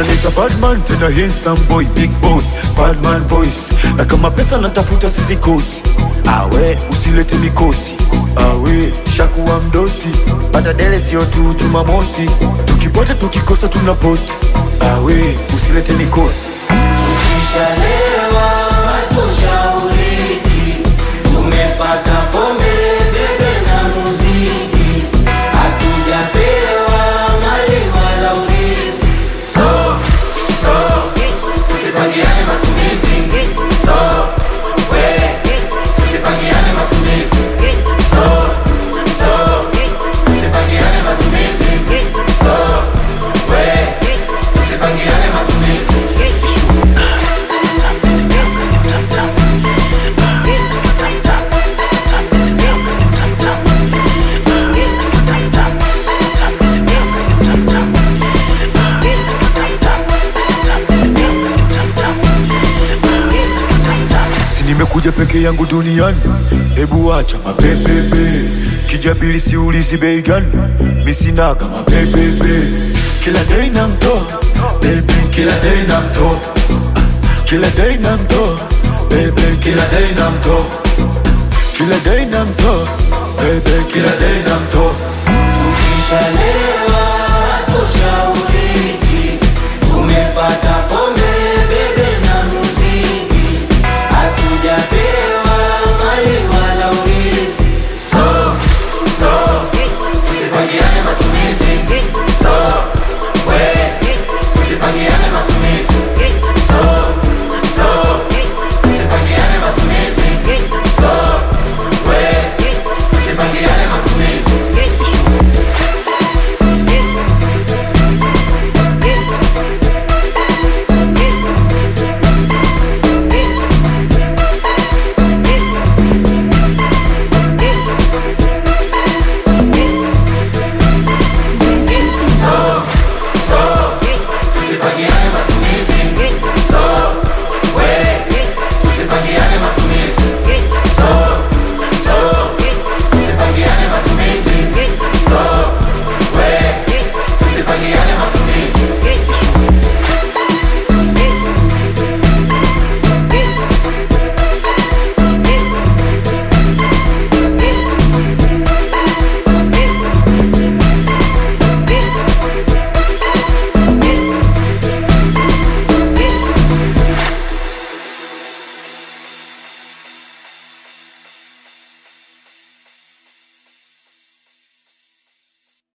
wananita badman tena handsome boy big boss badman voice na kama pesa natafuta sizikosi awe usilete mikosi awe shakuwa mdosi pata dele sio tu jumamosi tukipata tukikosa tuna post awe usilete mikosi Tukishalewa hatushauriki, tumefata pombe, bebe na muziki, hatujapewa mali wala urithi. So, so, tusipangiane matumizi. So, we, tusipangiane matumizi. So, so, tusipangiane matumizi. So, we, tusipangiane matumizi. si nimekuja peke yangu duniani hebu acha mapepepe kijabili siulizi bei gani misinaga mapepepe kila dei na mtoa bebe kila dei na mtoa kila dei na mtoa bebe kila dei na mtoa kila dei na mtoa bebe kila dei na mtoa Tukishalewa